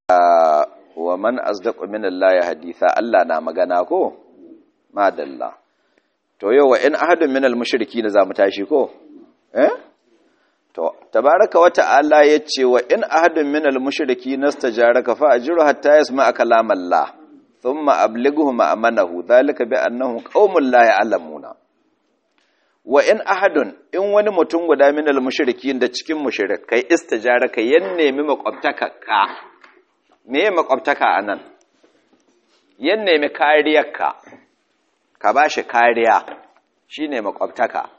wa man asdaqu min Allah haditha Allah na magana ko madalla to yau wa in ahadun min al-mushrikin zamu tashi ko eh to tabaraka wa ta'ala yace wa in ahadun min al-mushrikin nastajaraka fa ajru hatta yasma'a kalam Allah thumma ablighu ma'amanahu dhalika bi annahum qaumun la ya'lamuna wa in ahadun in wani mutum guda min al-mushrikin da cikin mushrikai istijaraka yan nemi makwabtaka ka me makwabtaka anan yan nemi kariyarka ka bashi kariya shine makwabtaka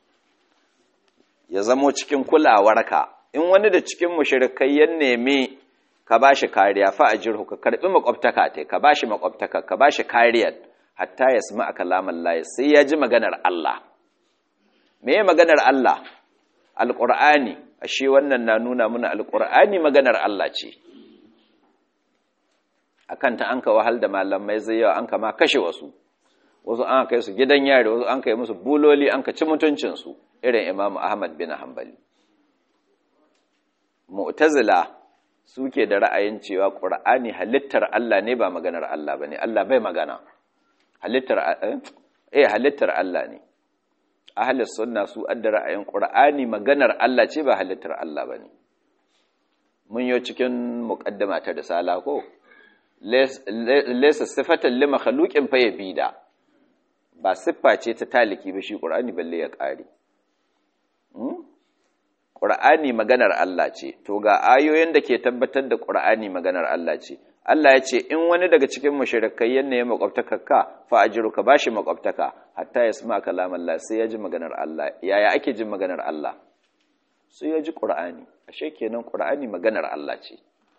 ya zamo cikin kulawarka in wani da cikin mushrikai yan nemi ka bashi kariya fa ajirhu ka karbi makwabtaka te ka bashi makwabtaka ka bashi kariyar hatta yasma kalaman Allah sai ya ji maganar Allah me maganar Allah alqur'ani ashe wannan na nuna mana alqur'ani maganar Allah ce akan ta anka wahal da malamai zai yawa anka ma kashe wasu wasu an kai su gidan yari wasu an kai musu buloli an ka ci mutuncin su irin Imam Ahmad bin Hanbali Mu'tazila suke da ra'ayin cewa Qur'ani halittar Allah ne ba maganar Allah bane Allah bai magana halittar eh halittar Allah ne ahlus sunna su adda ra'ayin Qur'ani maganar Allah ce ba halittar Allah bane mun yo cikin muqaddama ta risala ko laysa sifatan li makhluqin fa yabida ba siffa ce ta taliki ba shi Qur'ani balle ya kare Ƙur'ani maganar Allah ce, to ga ayoyin da ke tabbatar da Ƙur'ani maganar Allah ce, Allah ya ce, in wani daga cikin mashirikai yanne ya makwabtaka ka, fa ajiru ka ba shi makwabtaka, hatta ya sma kalam Allah sai ya ji maganar Allah, yaya ake jin maganar Allah? Sai ya ji Ƙur'ani, ashe kenan Ƙur'ani maganar Allah ce.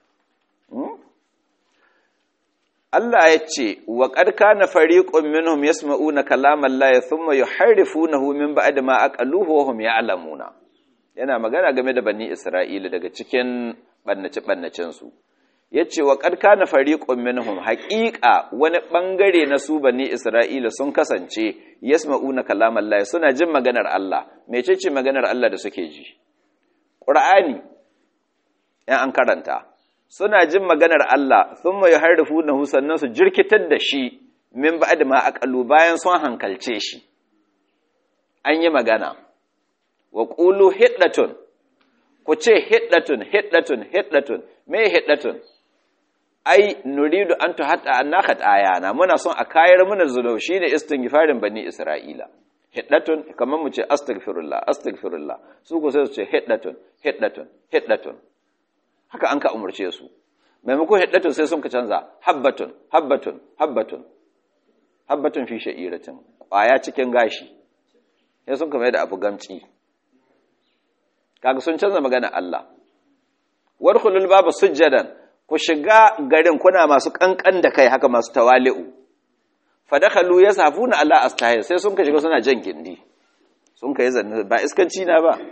Allah ya ce, wa ƙarƙa na fariƙon minhum yasma'una kalam Allah ya thumma yuharrifunahu min ba'da ma aqaluhu wa hum ya'lamuna. yana magana game da bani Isra'ila daga cikin ɓannace-ɓannacensu. Ya ce wa ƙarƙa na fariƙon minhum haƙiƙa wani ɓangare na su bani Isra'ila sun kasance yasma'una kalam Allah suna jin maganar Allah, mece ce maganar Allah da suke ji? Ƙur'ani, ‘yan an karanta, suna jin maganar Allah sun mai harrufu na sannan su jirkitar da shi min ba da ma'aƙalu bayan sun hankalce shi. An yi magana. wa ƙulu hiddatun ku ce hiddatun hiddatun hiddatun me hiddatun ai nuridu an tuhatta annaka ayana muna son a kayar mana zunubi shine istighfarin bani isra'ila hiddatun kamar mu ce astaghfirullah astaghfirullah su ko sai su ce hiddatun hiddatun hiddatun haka an ka umurce su maimakon hiddatun sai sun ka canza habbatun habbatun habbatun habbatun fi sha'iratin kwaya cikin gashi sai sun ka mai da abu gamci kaga sun canza magana Allah warkhulul babu sujjadan ku shiga garin kuna masu kankan da kai haka masu tawali'u fadakhalu yasafuna ala astahir sai sun ka shiga suna jan gindi sun kai zanne ba iskanci na ba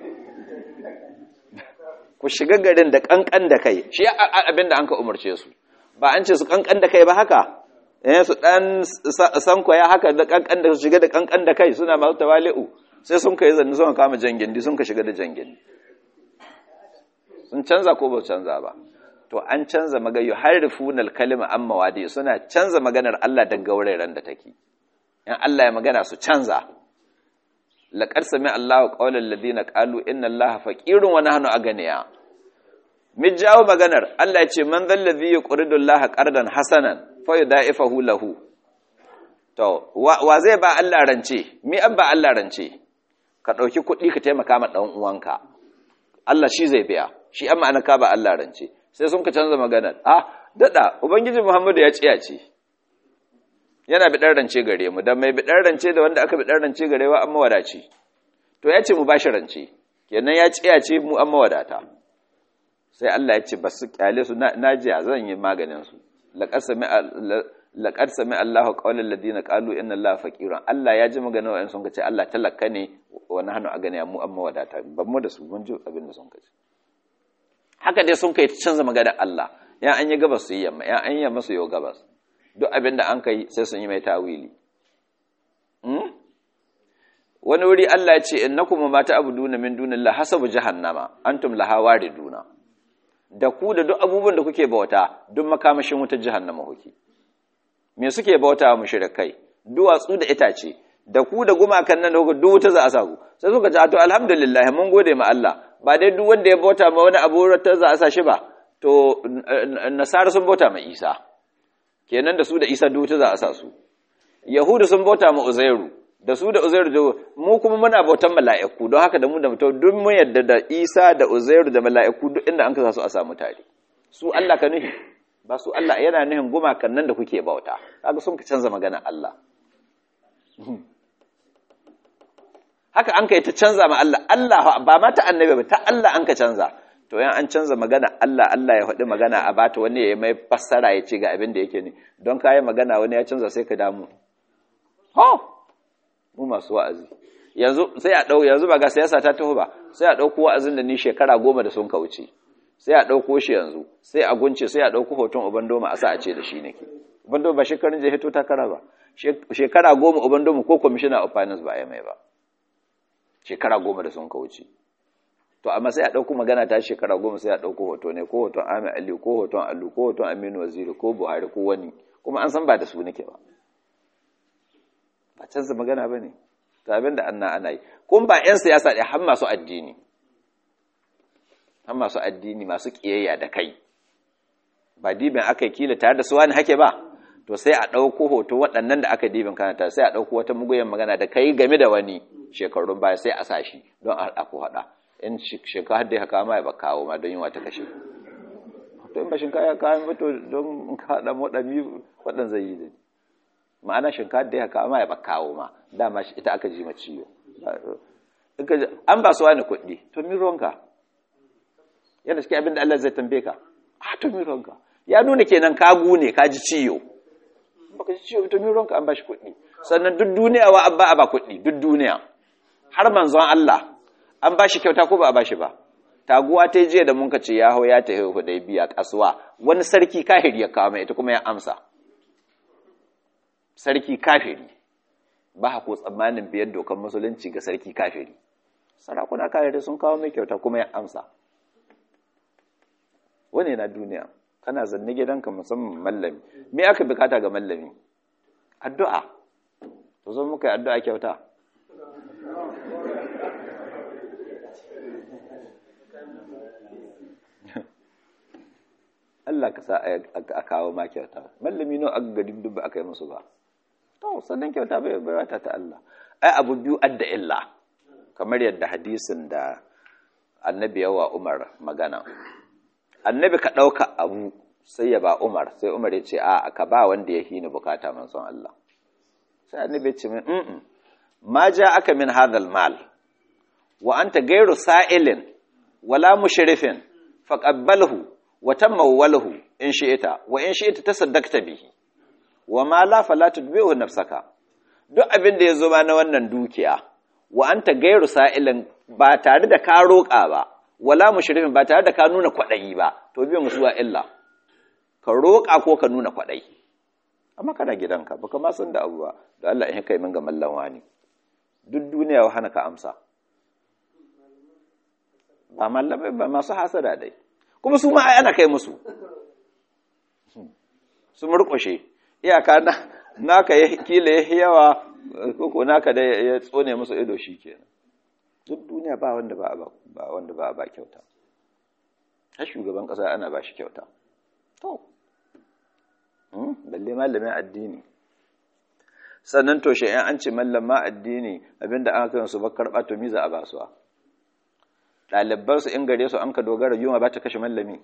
ku shiga garin da kankan da kai shi abinda an ka umarce su ba an ce su kankan da kai ba haka eh su dan sankwaya haka da kankan da su shiga da kankan da kai suna masu tawali'u sai sun kai zanne sun kama jan gindi sun ka shiga da jan gindi sun canza ko ba canza ba to an canza magayu harrifunal kalima an mawadi suna canza maganar Allah daga wuraren da take in Allah ya magana su canza laqad sami Allahu qawlal ladina qalu inna Allaha faqirun wa nahnu aganiya mi jawo maganar Allah ya ce man dhal ladhi yuqridu Allaha qardan hasanan fa yudaifahu lahu to wa zai ba Allah rance mi an ba Allah rance ka dauki kuɗi ka taimaka ma dan uwanka Allah shi zai biya shi amma ana ka ba Allah rance sai sun ka canza maganar ah dada ubangiji Muhammadu ya ce ya ce yana bi dan rance gare mu dan mai bi dan rance da wanda aka bi dan rance gare wa amma wadaci to ya ce mu bashi rance kenan ya ce ya ce mu amma wadata sai Allah ya ce basu kyale su naji zan yi maganin su laqad sami laqad sami Allahu qawlal ladina qalu inna Allaha faqirun Allah ya ji maganar wa'in sun ka ce Allah talaka ne wa nahnu agani mu amma wadata ban mu da su mun ji abin da sun ka ce haka dai sun kai canza maganar Allah ya an yi gabas su yi yamma ya an yi yamma su yi gabas duk abin da an kai sai sun yi mai tawili wani wuri Allah ya ce innakum ma ta'buduna min dunillahi hasabu jahannama antum laha wariduna da ku da duk abubuwan da kuke bauta duk makamashin wutar jahannama kuke me suke bauta wa mushrikai duwatsu da itace da ku da gumakan nan da kuka duk wuta za a sa ku sai suka ce to alhamdulillah mun gode ma Allah ba dai duk wanda ya bauta ma wani abu ta za a sa shi ba to nasara sun bauta ma Isa kenan da su da Isa duk wuta za a sa su yahudu sun bauta ma Uzairu da su da Uzairu da mu kuma muna bautan mala'iku don haka da mu da mutum duk mun yadda da Isa da Uzairu da mala'iku duk inda an kasa su a samu tare su Allah ka nuhi ba su Allah yana nuhin gumakan nan da kuke bauta kaga sun ka canza magana Allah haka an kai ta canza ma Allah Allah ba ma ta annabi ba ta Allah an ka canza to yan an canza magana Allah Allah ya faɗi magana a bata wani ya mai fassara ya ce ga abin da yake ne don kayi magana wani ya canza sai ka damu ho mu masu wa'azi yanzu sai a ɗau yanzu ba ga siyasa ta taho ba sai a ɗauko wa'azin da ni shekara goma da sun kauce sai a ɗauko shi yanzu sai a gunce sai a ɗauko hoton ubandoma a sa a ce da shi nake ubandoma ba shekarun je hito takara ba shekara goma ubandoma ko commissioner of finance ba ya mai ba shekara goma da sun kauce to amma sai a ɗauko magana ta shekara goma sai a ɗauko hoto ne ko hoton Ahmed Ali ko hoton Alu ko hoton Aminu Waziri ko Buhari ko wani kuma an san ba da su nake ba ba canza magana ba ne ta abin da anna ana yi kuma ba 'yan siyasa ɗaya har masu addini har masu addini masu ƙiyayya da kai ba dibin aka yi kila tare da su wani hake ba to sai a ɗauko hoto waɗannan da aka dibin kanata sai a ɗauko wata muguyan magana da kai game da wani shekarun baya sai a sashi don a ku haɗa in shinkafa da ya kama ya ba kawo ma don yunwa ta kashe to in ba shinkafa ya kawo ba to don in ka haɗa waɗanni waɗan zai yi zai ma'ana shinkafa da ya kama ya ba kawo ma dama ita aka ji ma ciwo an ba su wani kuɗi to mi ruwanka yana cikin abin da Allah zai tambaye ka a to mi ruwanka ya nuna kenan ka gune ka ji ciwo baka ji ciwo to mi ruwanka an ba shi kuɗi sannan duk duniya wa an ba a ba kuɗi duk duniya har manzon Allah an ba shi kyauta ko ba a ba shi ba taguwa ta jiya da mun ka ce ya hau ya ta haihu da biya kasuwa wani sarki kahiri ya kawo mai ita kuma ya amsa sarki kafiri ba ko tsammanin biyar dokan musulunci ga sarki kafiri sarakuna kafiri sun kawo mai kyauta kuma ya amsa wani na duniya kana zanne gidanka musamman mallami me aka bukata ga mallami addu'a to zo muka yi addu'a kyauta Allah ka sa a kawo ma kyauta mallami no aka gari duk ba aka yi musu ba to sannan kyauta bai bai wata ta Allah ai abu biyu adda illa kamar yadda hadisin da annabi yawa Umar magana annabi ka dauka abu sai ya ba Umar sai Umar ya ce a ka ba wanda ya hini bukata manzon Allah sai annabi ya ce min mm ma ja aka min hadal mal wa anta gairu sa'ilin wala mushrifin faqabbalhu wa tamawwalahu in shi'ita wa in shi'ita tasaddaqta bihi wa ma la fala tudbihu nafsaka duk abin da yazo ma na wannan dukiya wa anta gairu sa'ilin ba tare da ka roƙa ba wala mushrifin ba tare da ka nuna kwadayi ba to biyan musuwa illa ka roƙa ko ka nuna kwadayi amma kana gidanka baka ma san da abu ba da Allah in kai min ga mallan wani duk duniya wa hana ka amsa ba mallamai ba masu hasada dai kuma su ma ana kai musu su murƙushe iyaka naka ya kila ya yawa koko naka da ya tsone musu ido shi kenan duk duniya ba wanda ba ba wanda ba ba kyauta har shugaban ƙasa ana ba shi kyauta to balle malamin addini sannan to shi an ce mallama addini abinda an kai su ba karɓa to miza a basuwa ɗalibansu in gare su an ka dogara yunwa ba ta kashe mallami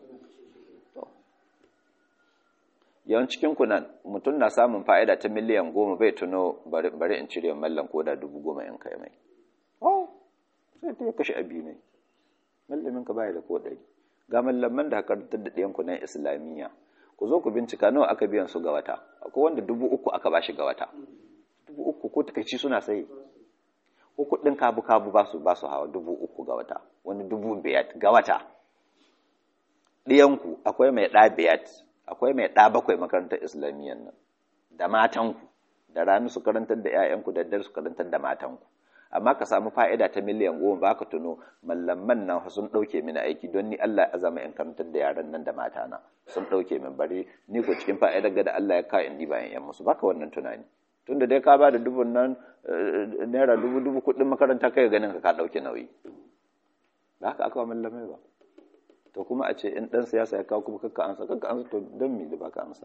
yawan cikin kunan mutum na samun fa'ida ta miliyan goma bai tuno bari in cire mallan ko da dubu goma in kai mai oh sai ta kashe abi ne mallamin ka baya da ko ɗari ga mallaman da karantar da ɗayan kunan islamiyya ku zo ku bincika nawa aka biyan su ga wata akwai wanda dubu uku aka bashi ga wata dubu uku ko takaici suna sayi ko kuɗin kabu-kabu ba su ba su hawa dubu uku ga wata wani dubu biyar ga wata ɗiyanku akwai mai ɗa biyar akwai mai ɗa bakwai makarantar islamiyyar nan da matanku da rani su karantar da 'ya'yanku da dare su karantar da matanku amma ka samu fa'ida ta miliyan goma ba ka tuno mallaman nan sun ɗauke mini aiki don ni Allah ya azama in karantar da yaran nan da mata na sun ɗauke min bari ni ko cikin fa'idar ga da Allah ya kawo indi bayan yan musu baka wannan tunani tunda dai ka ba da dubun nan naira dubu dubu kuɗin makaranta kai ganin ka ka ɗauke nauyi ba haka aka mallamai ba to kuma a ce in ɗan siyasa ya kawo kuma kakka ansa kakka ansa to don me da baka ansa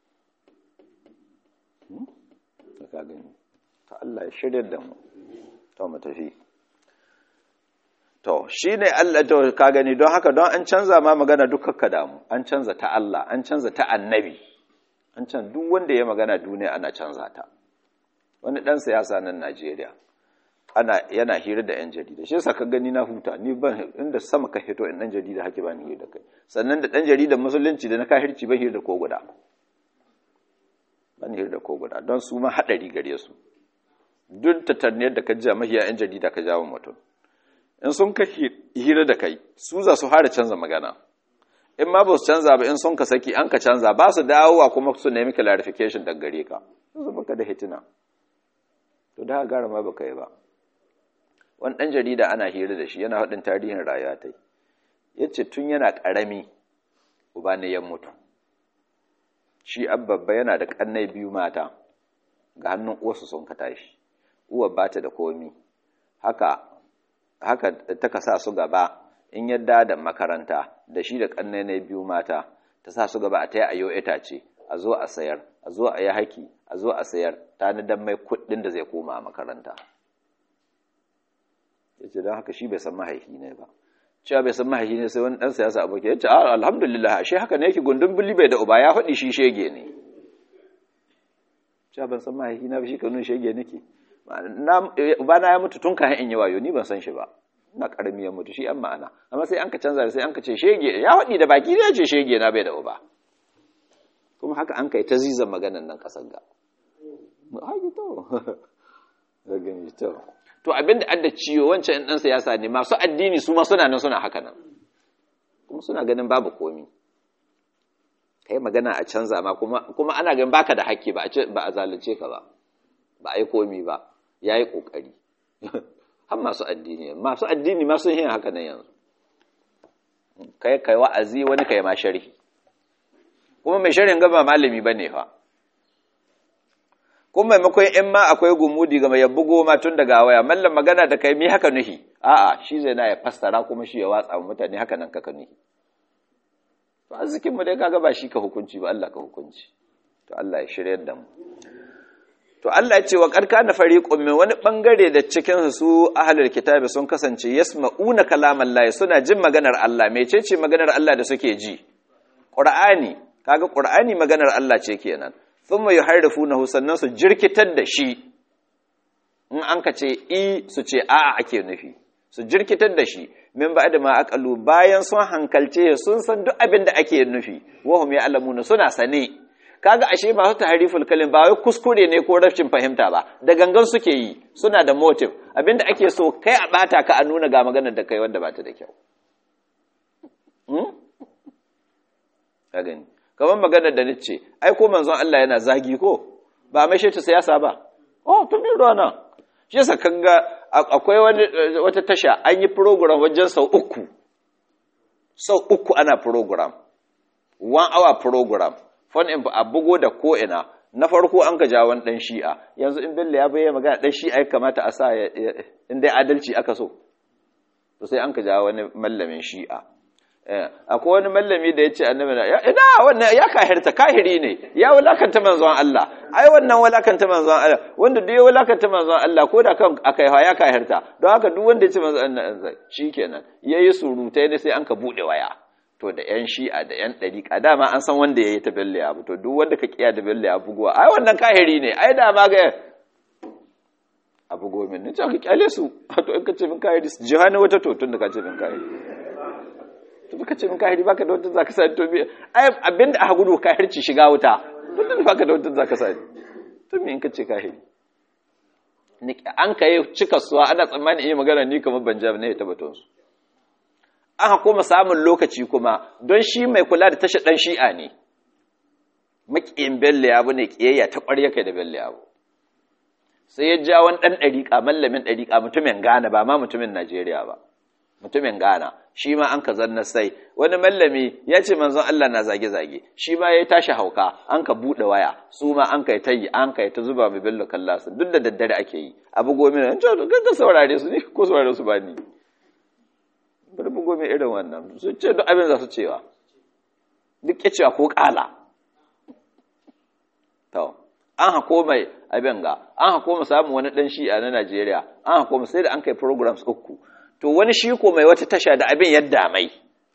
ka gani to Allah ya shirya da mu to mu tafi to shine Allah to ka gani don haka don an canza ma magana duk kakka damu an canza ta Allah an canza ta annabi an can duk wanda ya magana duniya ana canza ta wani dan siyasa nan Najeriya ana yana hira da 'yan jarida shi yasa ka gani na huta ni ban inda sama ka hito in dan jarida hake ba ni hira da kai sannan da dan jarida musulunci da na kahirci ban hira da ko guda ban hira da ko guda don su ma hadari gare su duk tattarniyar da ka ji mahiya 'yan jarida ka jawo mutum in sun ka hira da kai su za su fara canza magana in ma ba su canza ba in sun ka saki an ka canza ba su dawowa kuma su nemi clarification daga gare ka su baka da hitina to da gara ma baka yi ba wani ɗan jarida ana hira da shi yana haɗin tarihin rayuwa ta ya ce tun yana ƙarami uba ne ya mutu shi babba yana da ƙannai biyu mata ga hannun uwarsu sun ka tashi uwar ba ta da komi haka haka ta ka sa su gaba in yadda da makaranta da shi da ƙannai na biyu mata ta sa su gaba a ta yi a yau itace a zo a sayar a zo a yi haki a zo a sayar ta ni dan mai kuɗin da zai koma makaranta ya ce don haka shi bai san mahaifi ne ba cewa bai san mahaifi ne sai wani ɗan siyasa aboki ya ce alhamdulillah shi haka ne yake gundun bili bai da uba ya faɗi shi shege ne cewa ban san mahaifi na ba shi kanun shege nake ba na ya mutu tun kayan in yi wayo ni ban san shi ba na ƙarami ya mutu shi an ma'ana amma sai an ka canza sai an ka ce shege ya faɗi da baki ne ya ce shege na bai da uba kuma haka an kai ta zizan maganan nan ƙasar ga haƙi to da gani to to abinda adda ciwo wancan ɗan siyasa ne masu addini su ma suna nan suna haka nan kuma suna ganin babu komi kai magana a canza ma kuma kuma ana ganin baka da haƙƙi ba a ba a zalunce ka ba ba a yi komi ba yayi kokari har masu addini masu addini ma sun yi haka nan yanzu kai kai wa'azi wani kai ma sharhi kuma mai sharhin gaba malami bane fa kuma maimakon in ma akwai gumudi ga mai bugo ma tun daga waya mallam magana da kai mi haka nuhi a'a shi zai na ya fassara kuma shi ya watsa wa mutane haka nan kaka nuhi to arzikin mu dai kaga ba shi ka hukunci ba Allah ka hukunci to Allah ya shiryar da mu to Allah ya ce wa qad kana fariqun min wani bangare da cikin su ahlul kitabi sun kasance yasma'una kalaman Allah suna jin maganar Allah mecece maganar Allah da suke ji Qur'ani kaga Qur'ani maganar Allah ce kenan thumma yuharrifunahu sannan su jirkitar da shi in an ka ce i su ce a'a ake nufi su jirkitar da shi min ba da ma aqalu bayan sun hankalce sun san duk abin da ake nufi wa hum ya'lamuna suna sane kaga ashe masu tahriful kalim ba wai kuskure ne ko rashin fahimta ba da gangan suke yi suna da motive abinda ake so kai a bata ka a nuna ga maganar da kai wanda ba ta da kyau ka gani kamar maganar da nace ai ko manzon Allah yana zagi ko ba mai shi ta siyasa ba oh tun bin rana shi yasa kanga akwai wani wata tasha an yi program wajen sau uku sau uku ana program one hour program fon in a bugo da ko ina na farko an ka jawon dan shi'a yanzu in bello ya bayyana magana dan shi'a ya kamata a sa in dai adalci aka so to sai an ka jawo wani mallamin shi'a akwai wani mallami da ya ce annabi na ina wannan ya kahirta kahiri ne ya wulakanta manzon Allah ai wannan wulakanta manzon Allah wanda duk ya wulakanta manzon Allah ko da kan akai ya kahirta don haka duk wanda ya ce manzon Allah shikenan yayi surutai ne sai an ka bude waya to da yan shi'a da yan dariƙa dama an san wanda yayi ta belle abu to duk wanda ka kiya da belle abu bugowa ai wannan kahiri ne ai da ma ga abu gomin ne ka kyale su to in ka ce min kahiri jihani wata to tun da ka ce min kahiri to baka ce min kahiri baka da wata zaka sa to bi ai abinda aka gudu kahirci shiga wuta to da baka da wata zaka sa to me in ka ce kahiri ni an kai cika suwa ana tsammani iya magana ni kamar banjab ne ta batun su aka kuma samun lokaci kuma don shi mai kula da tashi dan shi'a ne makiyin belle abu ne kiyayya ta ƙwarya kai da belle abu sai ya ja wani ɗan ɗariƙa mallamin ɗariƙa mutumin Ghana ba ma mutumin Najeriya ba mutumin Ghana shi ma an ka zanna sai wani mallami ya ce manzon Allah na zage-zage shi ma ya tashi hauka an ka buɗe waya su ma an kai ta yi an kai ta zuba mai bello kallasu duk da daddare ake yi abu gomi na ce ga saurare su ne ko saurare su ba ni bari bugo mai irin wannan su ce duk abin za su cewa duk ya cewa ko ƙala to an hako mai abin ga an hako mu samu wani ɗan shi'a na Najeriya an hako mu sai da an kai programs uku to wani shi ko mai wata tasha da abin yadda mai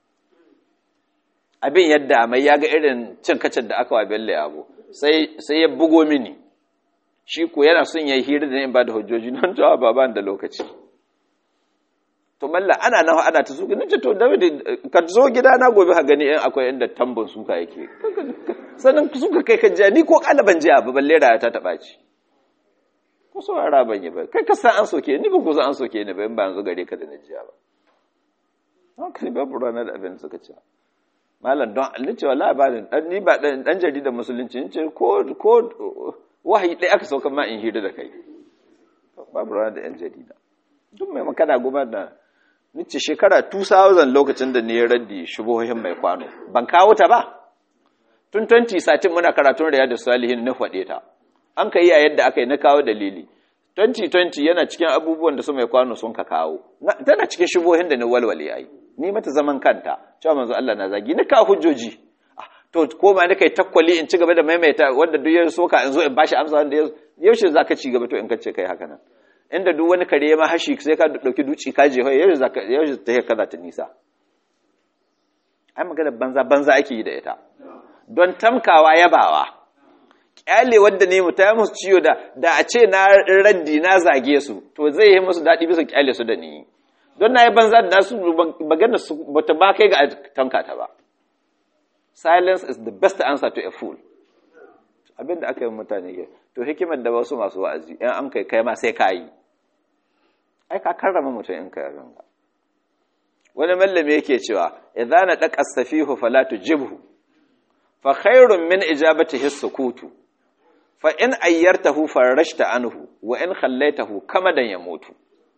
abin yadda mai ya ga irin cin kacin da aka wa belle abu sai sai ya bugo mini shi ko yana son yayi hira da in ba da hujjoji nan to ba ban da lokaci to malla ana nawa ana ta suka nace to David ka zo gida na gobe ka gani in akwai inda tambon suka yake sannan suka kai ka ni ko kalaban jiya ba balle raya ta taba ci ko saurara ban yi ba kai ka san an soke ni ba ko san an soke ni ba in ba yanzu gare ka da na jiya ba haka ne babu rana da abin da suka ce malam don ni ce wallahi ba dan ni ba dan dan jarida musulunci ni ce ko ko wahayi dai aka sauka ma in hira da kai babu rana da yan jarida duk mai makana goma da ni ce shekara 2000 lokacin da ni ya raddi shubohin mai kwano ban kawo ta ba tun 2013 muna karatun riyadu salihin na faɗe ta an ka yi a yadda aka yi na kawo dalili 2020 yana cikin abubuwan da su mai kwano sun ka kawo tana cikin shubohin da ni walwale ya yi ni mata zaman kanta cewa manzo Allah na zagi ni kawo hujjoji to ko ma kai takwali in ci gaba da maimaita wanda duk ya soka in zo in bashi amsa wanda yaushe zaka ci gaba to in kace kai haka nan inda duk wani kare ma hashi sai ka dauki duci ka je yaushe zaka yaushe ta kaza ta nisa ai magana banza banza ake yi da ita don tamkawa yabawa kyale wadda ne mu ta musu ciwo da da a ce na raddi na zage su to zai yi musu daɗi bisa kyale su da ni don na yi banza da su magana su bata ba kai ga tanka ta ba silence is the best answer to a fool abinda aka yi mutane ke to hikimar da wasu masu wa'azi in an kai kai ma sai ka yi ai ka karrama mutum in kai abin ga wani mallami yake cewa idza na daqa safihu fala tujibhu fa khairun min ijabatihi sukutu fa in ayyartahu farashta anhu wa in khallaitahu kamadan yamutu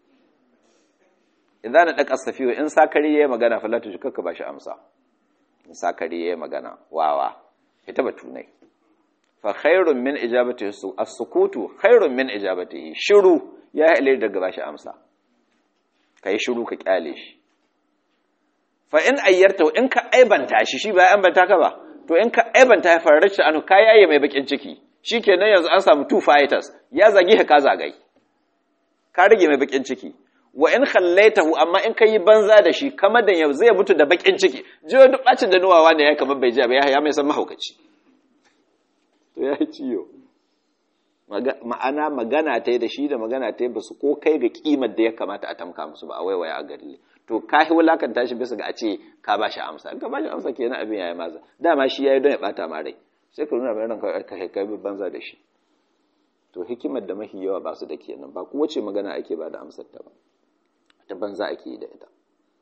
idza na daqa safihu in sakari yayi magana fala tujibhu ka bashi amsa in sakari yayi magana wawa ita batunai fa khairun min ijabatihi as-sukutu khairun min ijabatihi shiru ya ilai daga bashi amsa kai shiru ka kyale shi fa in ayyarta in ka aibanta shi shi ba ya ambata ka ba to in ka aibanta ya farar shi anu ka yaye mai bakin ciki shikenan yanzu an samu two fighters ya zage ka zagai ka rage mai bakin ciki wa in khallaitahu amma in kai banza da shi kamar da yau zai mutu da bakin ciki jiyo duk bacin da nuwawa ne ya kamar bai ji ba ya mai san mahaukaci to ya ciyo ma'ana magana ta da shi da magana ta ba su ko kai ga kimar da ya kamata a tamka musu ba a waiwaya a gari to ka yi wulakanta shi bisa ga a ce ka ba shi amsa ka ba shi amsa kenan abin yayi maza dama shi yayi don ya bata ma rai sai ka nuna bayan ka kai kai banza da shi to hikimar da mahi yawa ba su da kenan ba kowace magana ake ba da amsar ta ba ta banza ake yi da ita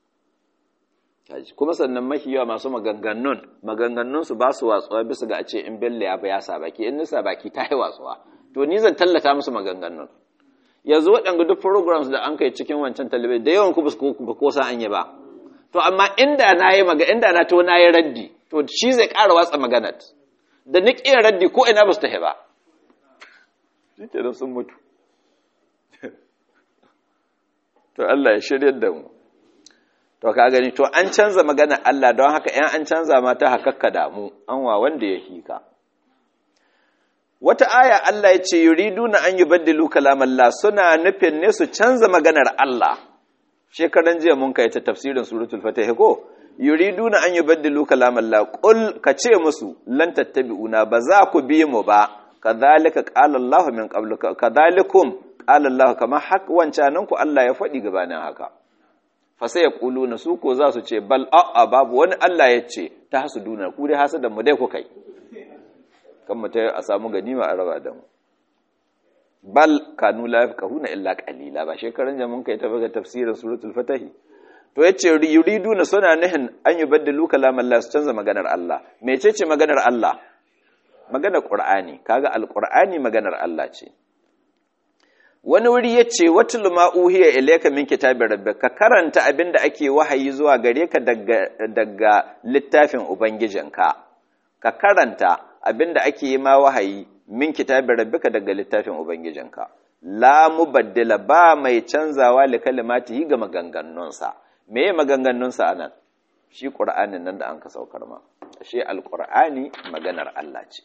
kuma sannan mahi yawa masu maganganun maganganun su ba su watsuwa bisa ga a ce in belle ya ba ya sa baki in nisa baki ta yi watsuwa to ni zan tallata musu maganganun yanzu waɗanda duk programs da an kai cikin wancan talibai da yawan ku ba ko san an yi ba to amma inda na yi maga inda na to na yi raddi to shi zai ƙara watsa maganat da ni ƙin raddi ko ina ba su tahi ba shi ke da sun mutu to Allah ya shirya da mu to ka gani to an canza magana Allah don haka ‘yan an canza mata hakakka damu an wa wanda ya hika wata aya Allah ya ce yuriduna an yubaddilu kalamallah suna nufin ne su canza maganar Allah shekaran jiya mun kai ta tafsirin suratul fatih ko yuriduna an yubaddilu kalamallah qul ka ce musu lan tattabi'una ba za ku bi mu ba kadhalika qala Allah min qablu kadhalikum qala Allah kama hak wancanan ku Allah ya faɗi gabanin haka fa sai ya na su ko za su ce bal a'a babu wani Allah ya ce ta hasuduna ku dai hasadan mu dai ku kai kan mu ta a samu ganima a raba da mu bal kanu la yafqahuna illa qalila ba shekaran jamun kai ta baga tafsirin suratul fatah to yace yuriduna suna nihin an yubaddilu kalam Allah su canza maganar Allah mecece maganar Allah maganar Qur'ani kaga alqur'ani maganar Allah ce wani wuri ya ce wata luma uhiya ilaika min kitabi rabbi ka karanta abin da ake wahayi zuwa gare ka daga littafin ubangijinka ka karanta abin da ake yi ma wahayi min kitabi rabbi ka daga littafin ubangijinka la mubaddila ba mai canzawa li kalimatihi ga maganganunsa me ya maganganunsa anan shi qur'anin nan da an ka saukar ma shi alqur'ani maganar Allah ce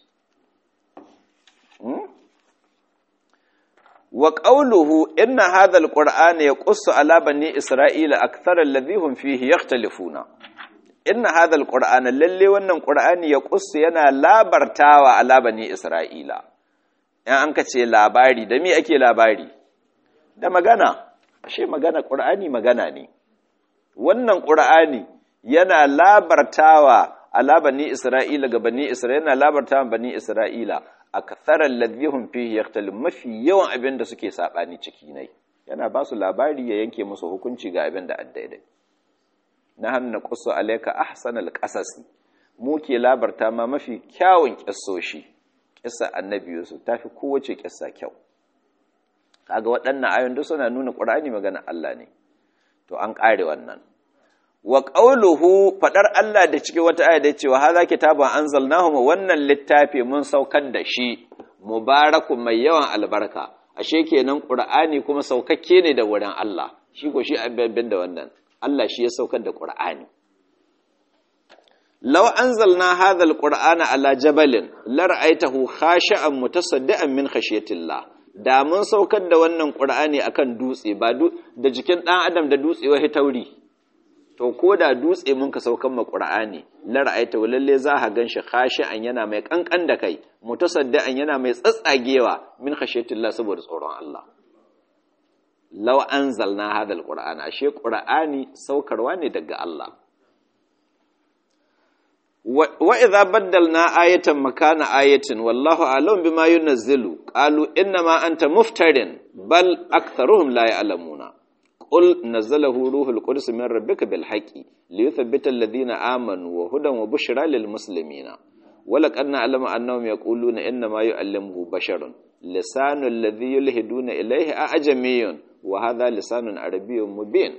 wa qawluhu inna hadha alqur'ana yaqussu ala bani isra'ila akthara alladhi hum fihi yakhtalifuna inna hadha alqur'ana lalle wannan qur'ani yaqussu yana labartawa ala bani isra'ila in an ka ce labari da me ake labari da magana ashe magana qur'ani magana ne wannan qur'ani yana labartawa ala bani isra'ila ga bani isra'ila yana labartawa bani isra'ila aktharal ladhihum fihi yakhtalif mafi yawan abin da suke sabani ciki ne yana ba su labari ya yanke musu hukunci ga abin da addaidai na hannu qussu alayka ahsanal qasas mu ke labarta ma mafi kyawun kissoshi kissa annabi yusuf tafi kowace kissa kyau kaga waɗannan ayoyin duk suna nuna qur'ani magana Allah ne to an kare wannan wa qawluhu fadar Allah da cikin wata aya da cewa hadha kitabun anzalnahu wannan littafi mun saukar da shi mubarakun mai yawan albarka ashe kenan qur'ani kuma saukakke ne da wurin Allah shi ko shi abin da wannan Allah shi ya saukar da qur'ani law anzalna hadha alqur'ana ala jabalin la ra'aytahu khashi'an mutasaddian min khashyatillah da mun saukar da wannan qur'ani akan dutse ba da jikin dan adam da dutse wai tauri to ko da dutse mun ka saukan ma qur'ani la ra'aita lalle za ka ganshi khashi'an yana mai kankan da kai mutasaddian yana mai tsatsagewa min khashiyatillah saboda tsoron Allah law anzalna hadha alqur'ana ashe qur'ani saukarwa ne daga Allah wa idza baddalna ayatan makana ayatin wallahu a'lam bima yunazzilu qalu inna ma anta muftarin bal aktharuhum la ya'lamuna قل نزله روح القدس من ربك بالحق ليثبت الذين آمنوا وهدى وبشرى للمسلمين ولقد نعلم أنهم يقولون إنما يعلمه بشر لسان الذي يلهدون إليه أعجمي وهذا لسان عربي مبين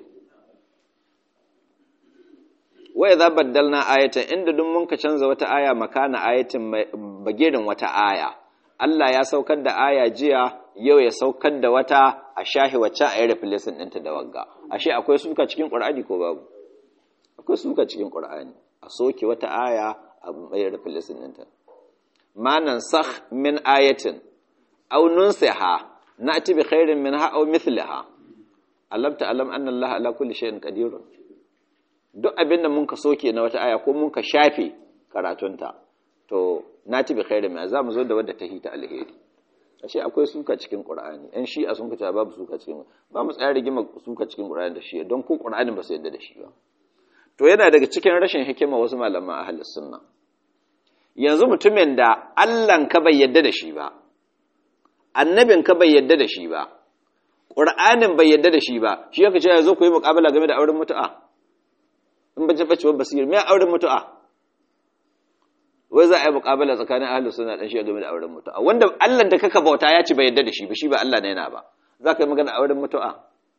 وإذا بدلنا آية عند دمون كشنز وتآية مكان آية بجير وتآية Allah ya saukar da aya jiya yau ya saukar da wata a shahi wacce a yi replacement ɗinta da wagga ashe akwai suka cikin ƙur'ani ko babu akwai suka cikin ƙur'ani a soke wata aya a mai replacement ɗinta manan sakh min ayatin aw nunsiha na'ti bi khairin minha aw mithliha alam ta'lam anna Allah ala kulli shay'in qadirun duk abin da mun ka soke na wata aya ko mun ka shafe karatunta to nati bi khairin ma za mu zo da wadda ta hita alheri ashe akwai suka cikin qur'ani ɗan shi'a sun kace babu suka cikin ba mu tsaya rigima suka cikin qur'ani da shi don ko qur'ani ba su yadda da shi ba to yana daga cikin rashin hikima wasu malaman ahlus sunna yanzu mutumin da Allah ka bai yadda da shi ba annabin ka bai yadda da shi ba qur'anin bai yadda da shi ba shi yake cewa zo ku yi muqabala game da auren mutu'a in bace bace basir me auren mutu'a wai za a yi muƙabala tsakanin ahlus sunna dan shi game da auren mutu'a wanda Allah da kaka bauta ya ci bai yadda da shi ba shi ba Allah ne yana ba za ka yi magana auren mutu'a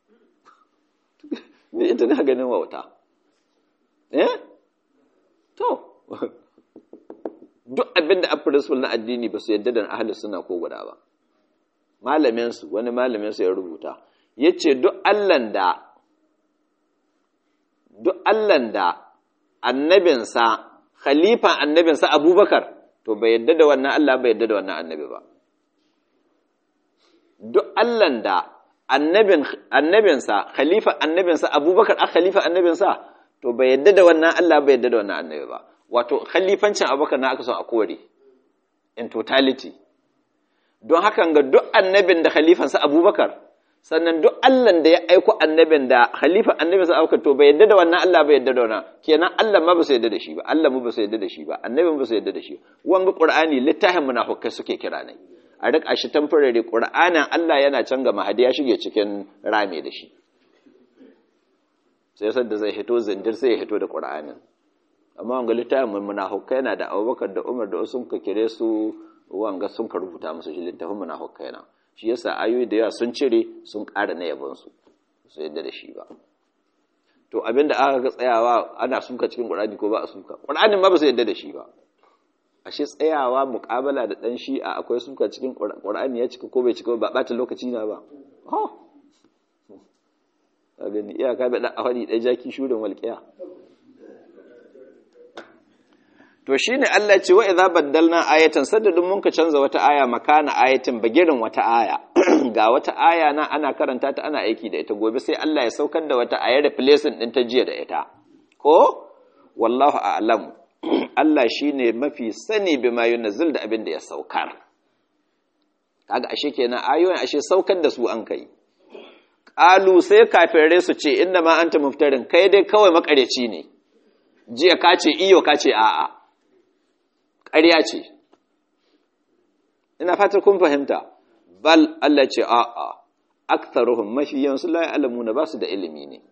ni ita na ganin wauta eh to duk abin da principle na addini ba su yadda da ahlus sunna ko guda ba malamin su wani malamin su ya rubuta yace duk Allah da duk Allah da annabinsa khalifan annabinsa abubakar to bai yadda da wannan Allah bai yadda da wannan annabi ba duk Allahn da annabinsa khalifa annabinsa abubakar a khalifa annabinsa to bai yadda da wannan Allah bai yadda da wannan annabi ba wato khalifancin abubakar na aka son a kore in totality don hakan ga duk annabin da khalifansa abubakar sannan duk Allahn da ya aiko annabin da khalifa annabin sa auka to bai yadda da wannan Allah bai yadda da wannan kenan Allah ma ba su yadda da shi ba Allah mu ba su yadda da shi ba annabin ba su yadda da shi wanga Qur'ani littafin munafikai suke kira ne a rika shi tamfarare Qur'anin Allah yana can ga mahadi ya shige cikin rame da shi sai san da zai hito zindir sai ya hito da Qur'anin amma wanga littafin munafikai yana da Abubakar da Umar da sun ka kire su wanga sun ka rubuta musu shi littafin munafikai na shi yasa ayoyi da yawa sun cire sun ƙara na yabonsu su yadda da shi ba to abinda aka ga tsayawa ana suka cikin ƙur'ani ko ba a suka ƙur'anin ma ba su yadda da shi ba ashe tsayawa muƙabala da ɗan shi'a akwai suka cikin ƙur'ani ya cika ko bai cika ba ɓata lokaci na ba a gani iyaka bai ɗan ahadi ɗaya jaki shurin walƙiya to shi ne Allah ce wa idza baddalna ayatan saddadin mun ka canza wata aya makana ayatin bagirin wata aya ga wata aya nan ana karanta ta ana aiki da ita gobe sai Allah ya saukar da wata ayar replacement din ta jiya da ita ko wallahu a'lam Allah shine mafi sani bima yunzil da abin da ya saukar kaga ashe kenan ayoyin ashe saukar da su an kai qalu sai kafirai su ce inna ma anta muftarin kai dai kawai makareci ne jiya ka ce iyo ka ce a'a ƙarya ce ina fatar kun fahimta bal Allah ce a'a aktharuhum mafi yansu la ya'lamuna ba su da ilimi ne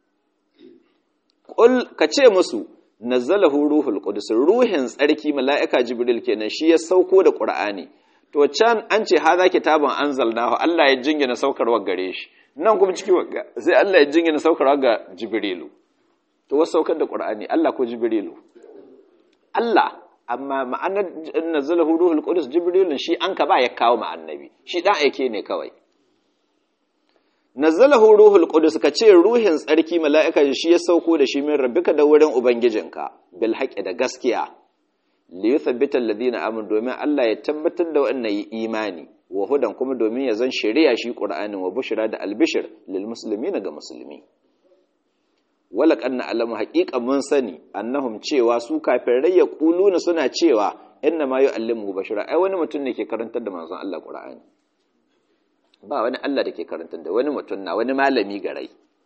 qul ka ce musu nazzalahu ruhul qudus ruhin tsarki mala'ika jibril kenan shi ya sauko da qur'ani to can an ce haza kitabun anzalnahu Allah ya jingina saukarwa gare shi nan kuma ciki sai Allah ya jingina saukarwa ga jibrilu to wasu saukar da qur'ani Allah ko jibrilu Allah amma ma'anar nazzalahu ruhul qudus jibril shi an ka ba ya kawo ma annabi shi dan aike ne kawai nazzalahu ruhul qudus ka ce ruhin tsarki mala'ika shi ya sauko da shi min rabbika da wurin ubangijinka bil haqqi da gaskiya li yuthabbita alladhina amanu domin Allah ya tabbatar da wannan yi imani wa hudan kuma domin ya zan shari'a shi qur'anin wa bushra da albishir lil muslimin ga musulmi wala kanna alamu haqiqa mun sani annahum cewa su kafirai ya kuluna suna cewa inna ma yu'allimu bashara ai wani mutum ne ke karantar da manzon Allah qur'ani ba wani Allah da ke karantar da wani mutum na wani malami garai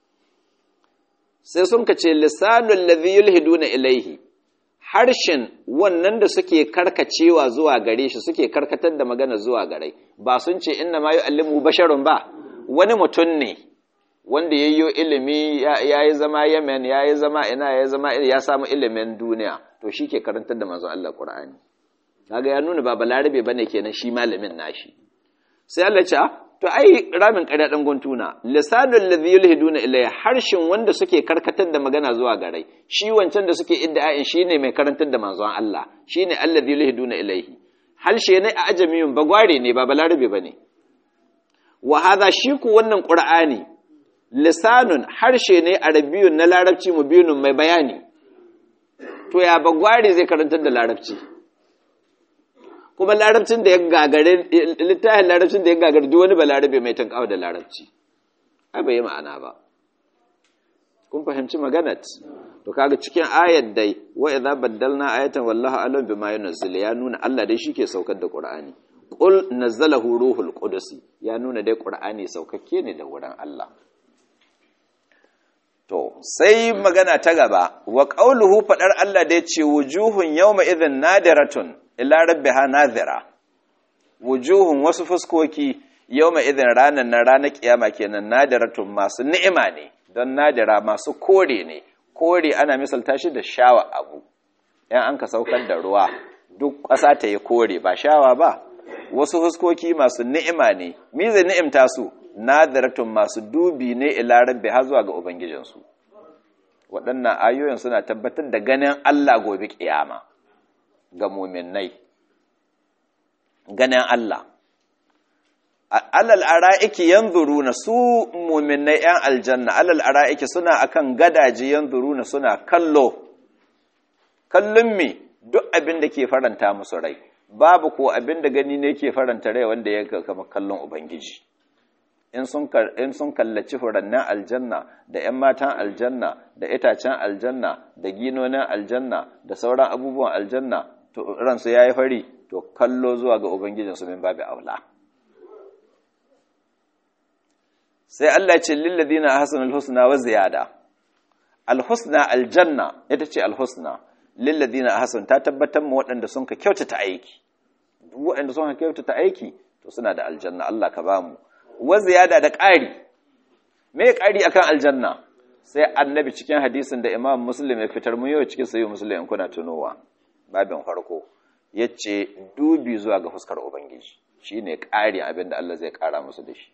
sai sun kace lisanul ladhi yulhiduna ilaihi harshen wannan da suke karkacewa zuwa gare shi suke karkatar da magana zuwa gare ba sun ce inna ma yu'allimu basharun ba wani mutum ne wanda yayyo ilimi ya yi zama Yemen ya yi zama ina ya zama ya samu ilimin duniya to shi ke karantar da manzon Allah Qur'ani kaga ya nuna ba balarabe bane kenan shi malamin nashi sai Allah ce to ai ramin ƙarya dan guntuna lisanul ladhi yulhiduna ilayhi harshen wanda suke karkatar da magana zuwa garai shi wancan da suke idda'in shine mai karantar da manzon Allah shine alladhi yulhiduna ilayhi harshe ne a ajamiyun bagware ne ba balarabe bane wa hadha shi ku wannan qur'ani lisanun harshe ne arabiyun na larabci mubinun mai bayani to ya bagware zai karantar da larabci kuma larabcin da ya gagare littafin larabcin da ya gagare duk wani balarabe mai tankawa da larabci ai bai yi ma'ana ba kun fahimci maganat to kaga cikin ayat dai wa idza baddalna ayatan wallahu alam bima yunzil ya nuna Allah dai shike saukar da Qur'ani qul nazzalahu ruhul qudus ya nuna dai Qur'ani saukakke ne da wurin Allah To, sai magana ta gaba, wa ƙauluhu faɗar Allah da ya ce, wujuhun yau ma'izin nadiratun, ila rabbiha nadira. Wujuhun wasu fuskoki yau ma'izin ranar na ranar ƙiyama kenan nadiratun masu ni'ima ne, don nadira masu kore ne, kore ana misalta shi da shawa abu, ‘yan an ka saukar da ruwa, duk ƙasa ta yi kore ba shawa ba, wasu fuskoki masu ni'ima ne, mize ni'imta su, nadiratun masu dubi ne ila rabbi har zuwa ga ubangijinsu waɗannan ayoyin suna tabbatar da ganin Allah gobe kiyama ga muminai ganin Allah alal ara'iki yanzuruna su muminai yan aljanna alal ara'iki suna akan gadaje yanzuruna suna kallo kallon me duk abin da ke faranta musu rai babu ko abin da gani ne ke faranta rai wanda ya kama kallon ubangiji in sun kallaci furannin aljanna da 'yan matan aljanna da itacen aljanna da ginonin aljanna da sauran abubuwan aljanna to ransu ya yi fari to kallo zuwa ga ubangijinsu min babu aula sai Allah ce lilladina hasanul husna wa ziyada alhusna aljanna ita ce alhusna lilladina hasan ta tabbatar mu waɗanda sun ka kyautata aiki duk waɗanda sun ka kyautata aiki to suna da aljanna Allah ka ba mu wa ziyada da ƙari me ƙari akan aljanna sai annabi cikin hadisin da imam muslim ya fitar mu yau cikin sayi muslim in kuna tunowa babin farko yace dubi zuwa ga fuskar ubangiji shine ƙari abinda Allah zai ƙara musu da shi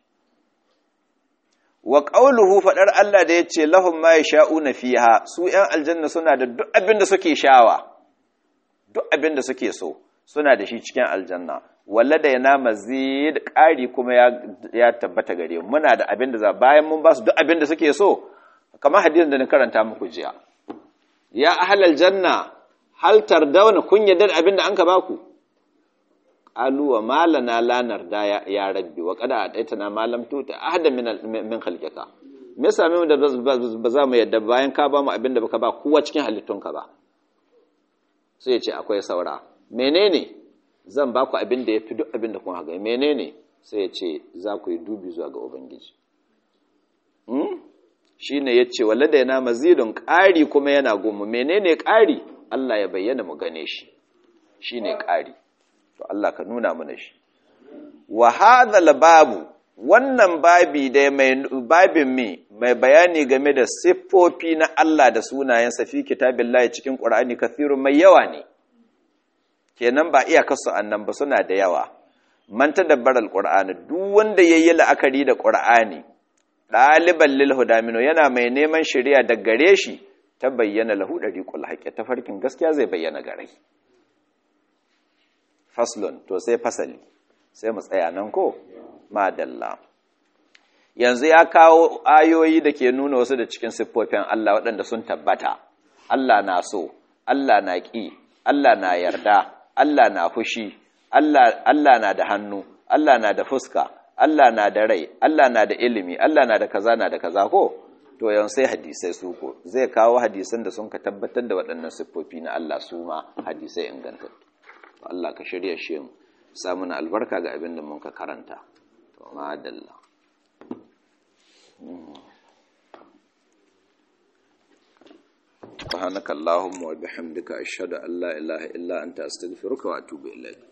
wa qawluhu fadar Allah da yace lahum ma yasha'una fiha su ƴan aljanna suna da duk abinda suke shawa duk abinda suke so suna da shi cikin aljanna walla da yana mazid ƙari kuma ya tabbata gare mu muna da abinda za bayan mun ba su duk abinda suke so kamar hadisin da na karanta muku jiya ya ahlal janna hal tardawna kun yadda abinda an ka baku qalu wa malana la narda ya rabbi wa qad ataitana ma lam tuta ahada min min khalqika me yasa mu da ba za mu yadda bayan ka ba mu abinda baka ba kowa cikin halittunka ba sai ya ce akwai saura menene zan ba ku abin da ya fi duk abin da kun haga menene sai ya ce za ku yi dubi zuwa ga ubangiji shi ne ya ce wale da yana mazidun ƙari kuma yana gomu menene ƙari Allah ya bayyana mu gane shi shi ne ƙari to Allah ka nuna mana shi wa hadhal babu wannan babi da mai babin mi mai bayani game da siffofi na Allah da sunayensa fi kitabillahi cikin Qur'ani kathirun mai yawa ne kenan ba iya kasu annan ba suna da yawa man tadabbara alqur'ani duk wanda yayi la'akari da qur'ani daliban lil hudamino yana mai neman shari'a da gare shi ta bayyana lahu dariqul haqqi ta farkin gaskiya zai bayyana gare faslun to sai fasali sai mu tsaya nan ko madalla yanzu ya kawo ayoyi da ke nuna wasu da cikin siffofin Allah waɗanda sun tabbata Allah na so Allah na ƙi Allah na yarda Allah na fushi, Allah, Allah na da hannu, Allah na da fuska, Allah na da rai, Allah na da ilimi, Allah na da kaza na da kaza ko? To yan sai hadisai su ko, zai kawo hadisan da sun ka tabbatar da waɗannan siffofi na Allah su ma hadisai ingantattu. Allah ka shirya shi mu, samun albarka ga abin da mun ka karanta. To ma dalla. سبحانك اللهم وبحمدك أشهد أن لا إله إلا أنت أستغفرك وأتوب إليك